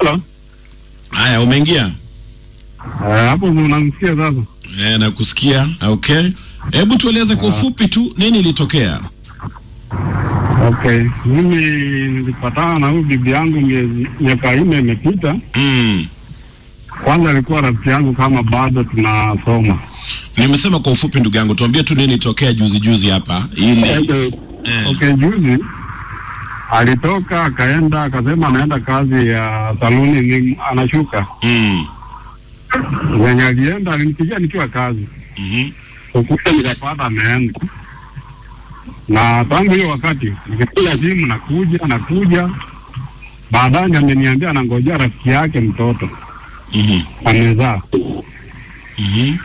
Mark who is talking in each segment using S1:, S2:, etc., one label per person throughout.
S1: Hello.
S2: Haya, umeingia?
S1: Eh, hapo ndio unamsikia sasa.
S2: Eh, nakusikia. Okay, hebu tueleze kwa ufupi tu nini ilitokea.
S1: Okay, mimi nilipatana na huyu bibi yangu miezi miaka nne imepita.
S2: Mm.
S1: Kwanza alikuwa rafiki yangu kama bado tunasoma.
S2: Nimesema kwa ufupi, ndugu yangu, tuambie tu nini ilitokea juzi juzi hapa ili
S1: Okay,
S2: eh.
S1: okay, juzi alitoka akaenda akasema anaenda kazi ya saluni, ni anashuka
S2: Mm.
S1: venye alienda, alinipigia nikiwa kazi
S2: Mhm.
S1: ukuta, nikapata ameenda, na tangu hiyo wakati nikipiga simu nakuja nakuja, baadaye ndio ameniambia anangojea rafiki yake mtoto
S2: Mhm.
S1: amezaa.
S2: Mhm.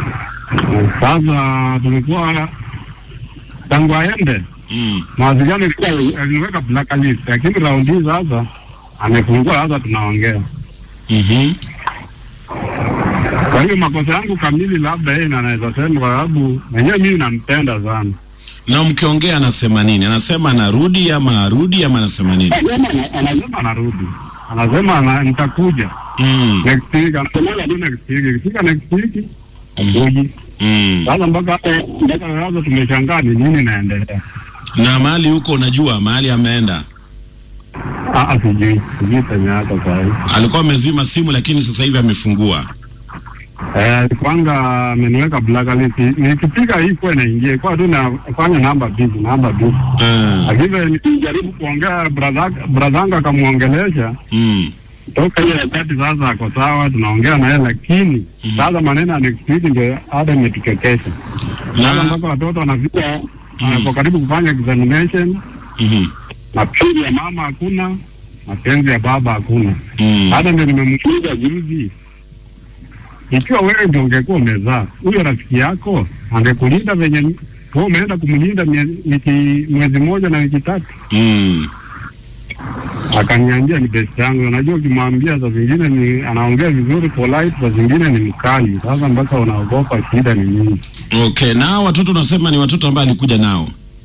S1: Sasa tulikuwa tangu aende
S2: Mm.
S1: mawasiliano ilikuwa aliniweka blacklist, lakini raundi hii sasa amefungua, sasa tunaongea.
S2: Mhm.
S1: Kwa hiyo makosa yangu kamili labda yeye ndiye anaweza sema, kwa sababu mwenyewe mimi nampenda sana.
S2: Na mkiongea anasema nini? Anasema anarudi ama arudi ama anasema nini?
S1: Anasema anarudi, anasema ana, nitakuja
S2: Mm.
S1: next week, anasema tu next week, ikifika next week akuji.
S2: Mm.
S1: Sasa mpaka mpaka sasa tumeshangaa ni nini naendelea.
S2: Na mahali huko unajua mahali ameenda.
S1: Ah, ah, sijui sijui penye hata saa hii.
S2: Alikuwa amezima simu lakini sasa hivi amefungua.
S1: Eh, kwanza ameniweka blacklist. Nikipiga hii kwa inaingia kwa tu nafanya namba busy, namba busy.
S2: Eh.
S1: Lakini nikijaribu kuongea brother brother akamwongelesha
S2: Mm.
S1: toka ile wakati sasa ako sawa, tunaongea naye, lakini sasa maneno ya next week ndio hata imetukekesha sasa,
S2: Na
S1: mpaka watoto wanafika wanapo karibu kufanya examination,
S2: Mhm.
S1: mapenzi ya mama hakuna, mapenzi ya baba hakuna.
S2: Mm.
S1: Hata ndio nimemuuliza juzi, ikiwa wewe ndio ungekuwa umezaa huyo rafiki yako angekulinda venye wewe umeenda kumlinda mie- wiki mwezi mmoja na wiki tatu.
S2: Mm.
S1: Akaniambia ni best yangu. Unajua, ukimwambia saa zingine ni anaongea vizuri polite, saa zingine ni mkali. Sasa mpaka unaogopa shida ni nini?
S2: Okay, na hao watoto unasema ni watoto ambao alikuja nao.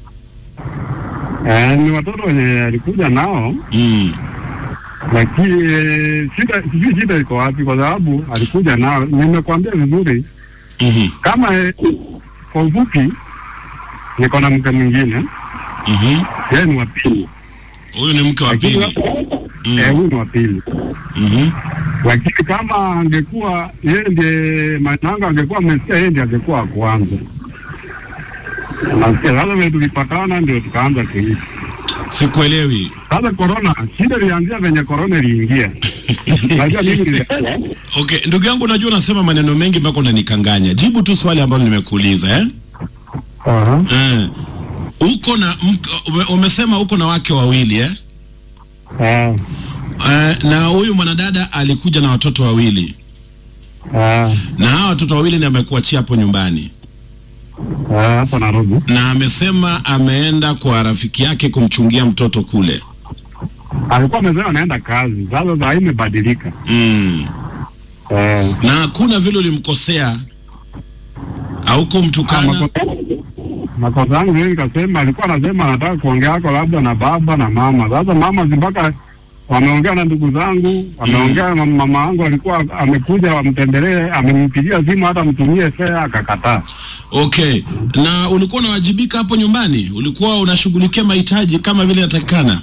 S1: Eh, ni watoto wenye alikuja nao,
S2: Mm.
S1: lakini eh, shida sijui shida iko wapi, kwa sababu alikuja nao. Nimekwambia vizuri
S2: Mhm.
S1: kama eh, kwa ufupi, niko na mke mwingine,
S2: Mhm.
S1: yeye ni wa pili,
S2: Huyu ni mke wa
S1: lakini
S2: pili.
S1: eh, huyu ni wa pili
S2: Mhm.
S1: lakini kama angekuwa yeye ndiye Mainanga angekuwa amesikia yeye ndiye angekuwa wa kwanza. Nasikia sasa vile tulipatana ndio tukaanza kuishi.
S2: Sikuelewi.
S1: Sasa corona, shida ilianzia venye corona iliingia. Najua mimi nilielewa.
S2: Okay, ndugu yangu unajua unasema maneno mengi mpaka unanikanganya. Jibu tu swali ambalo nimekuuliza eh?
S1: Aha.
S2: Eh. Uko na mke, ume, umesema uko na wake wawili eh?
S1: Ah.
S2: Eh, na huyu mwanadada alikuja na watoto wawili.
S1: Ah.
S2: Na hawa watoto wawili ndio amekuachia hapo nyumbani.
S1: Ah, hapa Nairobi.
S2: Na amesema ameenda kwa rafiki yake kumchungia mtoto kule.
S1: Alikuwa amesema anaenda kazi. Sasa saa hii imebadilika.
S2: Mm.
S1: Eh.
S2: Na hakuna vile ulimkosea au kumtukana.
S1: Makosa- Makosa yangu mimi nikasema, alikuwa anasema anataka kuongea hako labda na baba na mama. Sasa mama si mpaka wameongea na ndugu zangu, wameongea na mama yangu, alikuwa amekuja wamtembelee, amempigia simu hata mtumie fea, akakataa.
S2: Okay. Na ulikuwa unawajibika hapo nyumbani? Ulikuwa unashughulikia mahitaji kama vile inatakikana?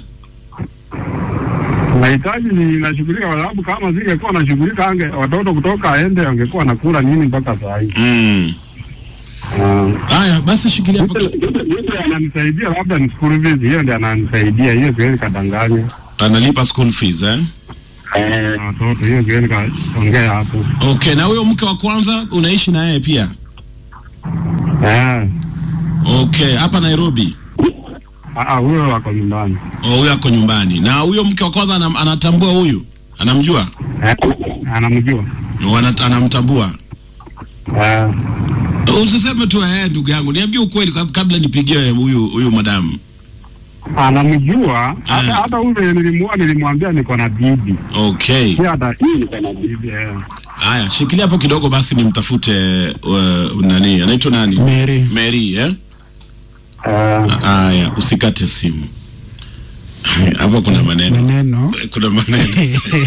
S1: Mahitaji ni nashughulika, kwa sababu kama singekuwa nashughulika, ange watoto kutoka aende, angekuwa anakula nini mpaka saa hii.
S2: Mm.
S1: Ah.
S2: Haya, basi shikilia hapo. ki-
S1: Yule ananisaidia labda ni school fees, hiyo ndio ananisaidia, hiyo siwezi kadanganya
S2: Analipa school fees eh?
S1: eh, watoto, hiyo siwezi kaongea hapo
S2: Okay, na huyo mke wa kwanza unaishi na yeye pia?
S1: eh.
S2: Okay, hapa Nairobi.
S1: Ah, ah, huyo wako nyumbani
S2: Oh, huyo ako nyumbani. Na huyo mke wa kwanza anam, anatambua huyu? Anamjua?
S1: eh, anamjua
S2: Wana, anamtambua.
S1: eh.
S2: Usiseme tu eh, ndugu yangu, niambie ukweli kab- kabla nipigie huyu huyu madamu.
S1: anamjua hata
S2: Eh.
S1: hata ule nilimua nilimwambia niko na bibi
S2: Okay.
S1: pia hata hii niko na bibi eh.
S2: Haya, shikilia hapo kidogo basi nimtafute uh, nani? Anaitwa nani?
S3: Mary.
S2: Mary, eh?
S1: Eh.
S2: Haya, usikate simu. Hapo kuna maneno.
S3: maneno
S2: Kuna maneno.